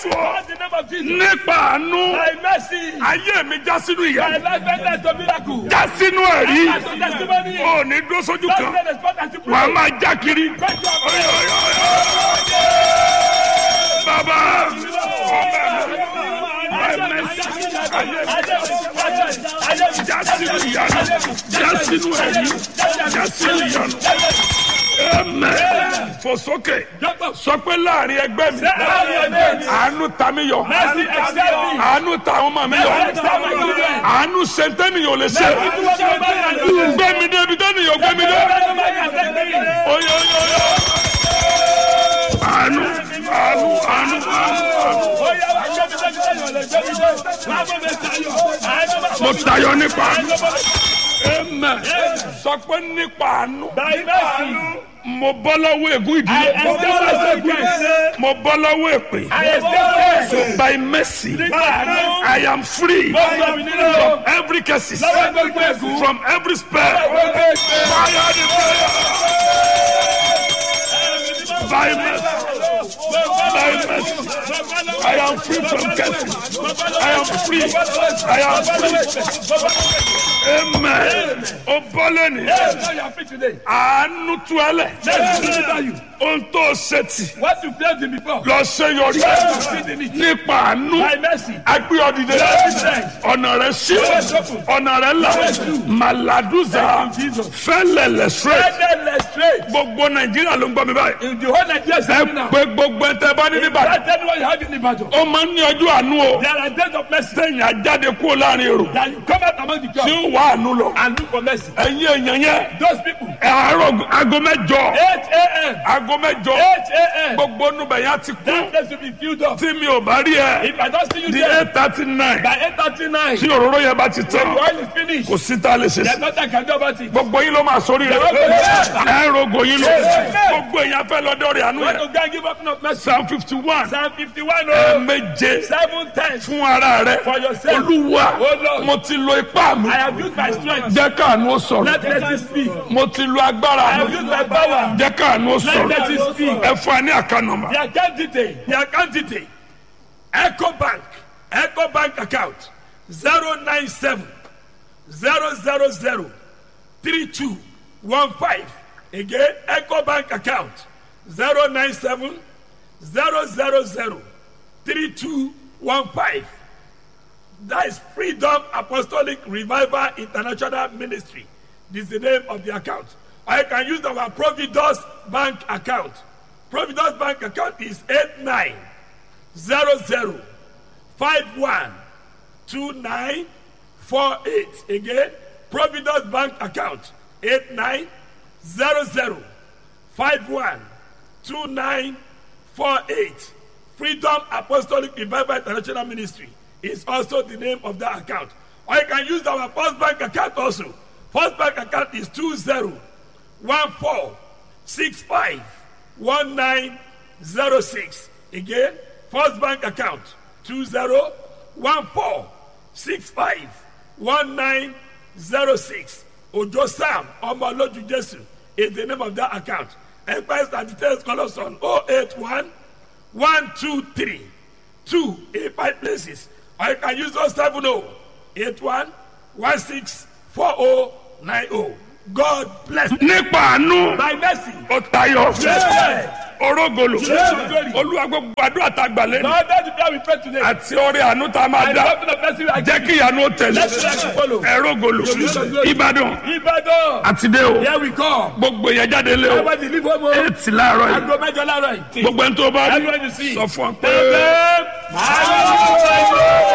jésù o Call the name of Jesus. nípa àánú By mercy. ayé mi já sínú My ìyá life ended to miracle. já sínú ẹ̀rí As a testimony. ò ní dúró sójú That's kan the response as you wà á pray. máa já kiri. Thank you. Oyo, oyo, oyo. bàbá ọmọ mi by mercy ayé mi já sínú ìyanu já sínú ẹ̀rí já sínú ìyanu. Amen. Fò sókè. Sọ pé láàrin ẹgbẹ́ mi. Àánú ta mi yọ. Mercy excel me. Àánú ta àwọn ọmọ mi yọ. excel my children. Àánú ṣe tẹ́nìyàn ò lè ṣe. Gbé mi débi tẹ́nìyàn gbé mi dé. Oyo oyo oyo. Àánú àánú àánú àánú. Mo tayọ nípa àánú. Amen. Sọ pé nípa àánú. Mo bọ́ lọ́wọ́ ègún ìdílé. Mo bọ́ lọ́wọ́ èpè. So by mercy, I am free from every curses, from every spell. Fire the prayer. By mercy, by mercy, I am free from curses. I am free. I am free. Amen. O bọ́ lónìí. Àánú tú ẹ lẹ̀. Ohun tó ṣe tì. What you failed in before, Lọ ṣe yọrí. Nípa àánú. by mercy, Agbé ọdìdẹ. Ọ̀nà rẹ̀ ṣí. Ọ̀nà rẹ̀ là. Màlàdúzà. Fẹ́lẹ̀ lẹ̀ straight. endless straight. Gbogbo Nàìjíríà ló ń gbọ́ mi báyìí. In the whole Nigeria Ẹ system now, pé gbogbo ẹ̀ tẹ́ bá ní níbàdàn. that's anyone you have in Ibadan. Ó máa ń ní ọjọ́ àánú o. There are days of mercy Sẹ́yìn ajáde kúrò láàrin èrò. that you come out among the Tí crowd ó wà àánú lọ. and look for mercy. Ẹ̀yin èèyàn yẹn. Those people, Ẹ àárọ̀ aago mẹ́jọ. 8 a.m., Aago mẹ́jọ. 8 a.m., Gbogbo nubẹ̀ yẹn ti that kú. place will be filled up. Tí mi ò bá rí ẹ. If I don't see you Di there eight thirty nine. by 8.39, Tí òróró yẹn bá ti the tán. oil is finished. Kò sí tá a lè ṣe There's sí. nothing I can do about it. Gbogbo yín ló máa sórí rẹ̀. Ẹ rogo yín lọ. Gbogbo èèyàn fẹ́ lọ́dọ̀ rẹ̀ àánú When yẹn. you can't give up enough mercy, Psalm fifty one. Psalm 51, oh, Ẹ̀ẹ̀méje seven times. fún ara rẹ̀. For yourself. Olúwa Oh, Lord. mo ti lo ipá mi. I have used my strength. Jẹ́ káànú ó sọ̀rọ̀. Let mercy speak. Mo ti lo I agbára have mi. used my power. Jẹ́ káànú ó Let sọ̀rọ̀. mercy speak. Ẹ fún ẹ ní àkànnàmà. The account detail, the account detail. Echo Bank, Echo Bank account 097 000 3215. Again, Echo Bank account 097 000 3215. That is Freedom Apostolic Revival International Ministry. This is the name of the account. I can use our Providus Bank account. Providus Bank account is 8900512948. Again, Providus Bank account 8900512948. Freedom Apostolic Revival International Ministry is also the name of that account. Or you can use our First Bank account also. First Bank account is 2014651906. Again, First Bank account 2014651906. Ojo Sam Omoloju Jesu is the name of that account. Enquiries and details call us on 081 one two three two eight five places or you can use those seven oh eight one one six four oh nine oh god bless you. Nípa àánú. by mercy. Ó tayọ. Yeah. Orógolo. Yeah. Olúwa gbogbo àdúrà tá a gbà lé. lord that's the prayer we pray today. Àti ọrẹ àánú tá a máa and dá. the of mercy I Jẹ́ give kí ìyanu ó tẹ̀lé. let the mercy follow. Ẹrógolo. Ìbàdàn. ibadan Àti dé o. here we come. Gbogbo èèyàn jáde lé o. everybody leave home o. Ètì láàárọ̀ yìí. aago mẹ́jọ láàárọ̀ yìí. Gbogbo ẹni tó bá rí. everyone you see. Sọ fún ọ pé. Amen. Hallelujah.